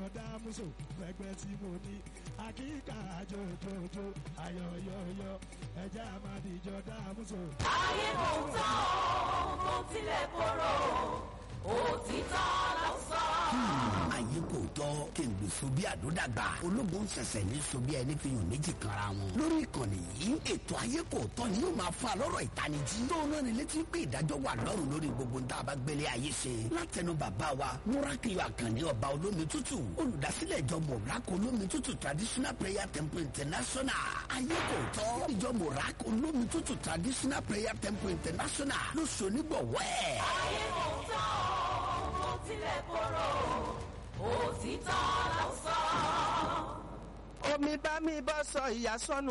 dámúso fẹgbẹ́ tí mo ní àkíkà àjòjòjò ayọ̀yọ̀yọ̀ ẹja máa dìjọ dámúso. ayé kò tán o kò tilẹ̀ korò òtítọ́ ló sọ. ayé kò tọ́ kí n gbèsò bí àdódàgbà ológun ṣẹ̀ṣẹ̀ ní so bí ẹni fi hàn méjì kanra wọn. lórí ìkànnì yìí ètò ayé kò tọ́ ni yóò máa fa lọ́rọ̀ ìtanijí. tó náà ní létí pé ìdájọ́ wà lọ́rùn lórí gbogbo nta bá gbélé ayé ṣe. látẹnu bàbá wa múrákìlì àkànní ọba olómi tútù olùdásílẹ̀ ìjọ mọ̀rákò olómi tútù traditional prayer temple international. ayé kò tọ́ ìjọ mọ̀rákò olómi tútù traditional prayer temple international ló so nígbọ̀wọ́ ẹ̀. ayé kò tán o kò tilẹ̀ korò òtítọ́ ló sọ. omi bá mi bọ́ sọ ìyá sọnù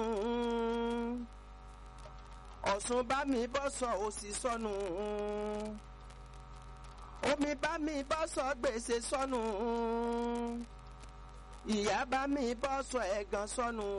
ọ̀sùn bá mi bọ́ sọ òsì sọnù omi bá mi bọ́ sọ gbèsè sọnù ìyá bá mi bọ́ sọ ẹ̀gàn sọnù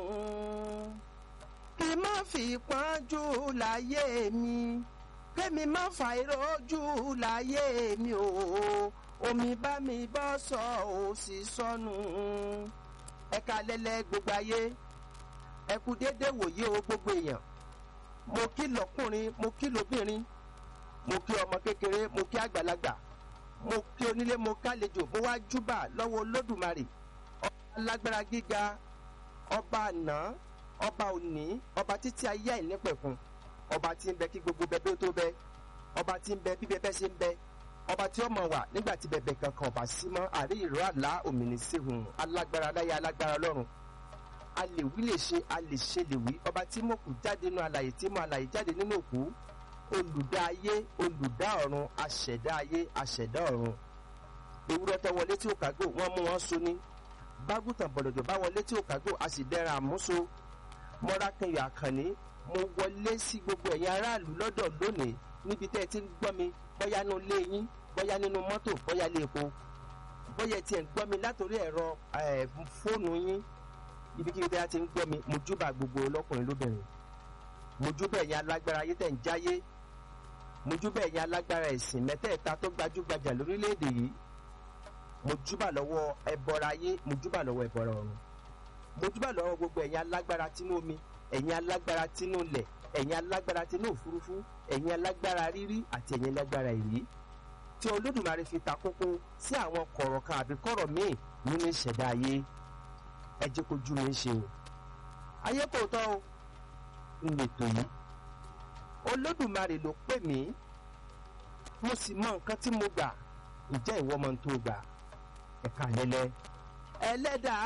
kí má fi pọ́njú láyé mi kémi má fa ìrójú láyé mi o omi bá mi bọ́ sọ òsì sọnù ẹ̀ka lẹ́lẹ́ gbogbo ayé ẹ kú déédéé wòye o gbogbo èèyàn mo kí lọ́kùnrin mo kí lóbìnrin mo kí ọmọ kékeré mo kí àgbàlagbà mo kí onílé mo kálejò mo wá júbà lọ́wọ́ olódùmarè ọba alágbára gíga ọba àná ọba òní ọba títí ayé àìnípẹ̀kun ọba tí ń bẹ kí gbogbo bẹbẹ ó tó bẹ ọba tí ń bẹ bí bẹbẹ ṣe ń bẹ ọba tí ó mọ wà nígbà tí bẹbẹ kankan ọba sí mọ àrí ìró àlá òmìnirsihùn alágbára láyé alágbára lọ́run a lè wí lè ṣe a lè ṣe lè wí ọba tí mo kù jáde nínú alàyè tí mo alàyè jáde nínú òkú olùdá ayé olùdá ọ̀run aṣẹ̀dá ayé aṣẹ̀dá ọ̀run ewúrẹ́ tó wọlé tí ó kágò wọ́n mú wọn so ní bágùtàn bọ̀dọ̀dọ̀ bá wọlé tí ó kágò a sì dẹ́ra àmúso mọ́rákẹ́yọ̀ àkànní mo wọlé sí gbogbo ẹ̀yin aráàlú lọ́dọ̀ lónìí níbi tẹ́ ẹ ti ń gbọ́ mi bóyá nínú ilé yín bóyá nínú mọ́tò bóyá ilé epo bóyá ẹ ti ń gbọ́ mi látòrí ẹ̀rọ fóònù yín ibikíbi tẹ́ ẹ ti ń gbọ́ mi mo júbà gbogbo lọ́kùnrin lóbìnrin mo júbà ẹ̀yin alágbára ayé tẹ̀ ń jáyé mo júbà ẹ̀yin alágbára ẹ̀sìn mẹ́tẹ̀ẹ̀ta tó gbajúgbajà lórílẹ̀‐èdè yìí mo júbà lọ́wọ́ ẹbọra ayé mo júbà lọ́wọ́ ẹbọra ọ̀run mo júbà lọ́wọ́ gbogbo ẹ̀yin alágbára tínú omi ẹ̀yin alágbára tínú ilẹ̀ ẹ̀yin alágbára tínú òfurufú ẹ̀yin alágbára rírí àti ẹ̀yin alágbára ìrí tí olódùmarè fi ta kókó sí àwọn kọ̀rọ̀ kan àbí kọ̀rọ̀ míì nínú ìṣẹ̀dá ayé ẹ jẹ́ kójú mi ṣe o ayé kò tọ́ o ń lètò yìí olódùmarè ló pè mí mo sì mọ nǹkan tí mo gbà ǹjẹ́ ìwọ mọ tó gbà ẹ̀ka lẹ́lẹ́ ẹlẹ́dàá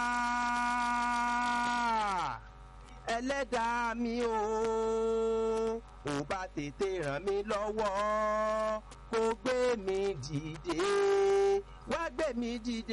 ẹlẹ́dàá mi o ò bá tètè ràn mí lọ́wọ́ kó gbé mi dìde wá gbé mi dìde